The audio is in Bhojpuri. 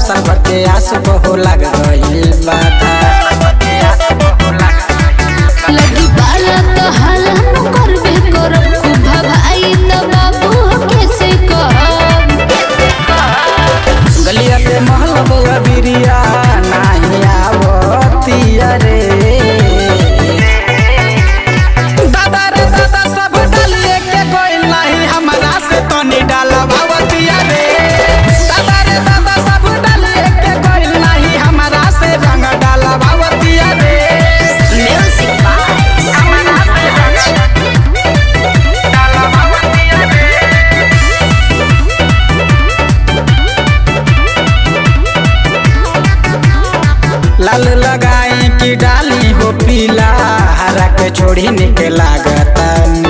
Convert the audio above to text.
साल भर के आस बहु लग गइल बाधा लगी पाला तो हाला न करबे करब खूब भाई त बाबू कैसे कहब गलिया पे महल बउआ बिरिया नाही आवतिया रे दादा रे दादा सब डालिए के कोई नहीं हमरा से तो नहीं डाला भवतिया रे दादा रे दादा सब डालिए के कोई नहीं हमरा से रंग डाला भवतिया रे म्यूजिक बाय हमरा से रंग डाला भवतिया रे लाल लगाई की डाली हो पीला हरा के छोड़ी निके लागता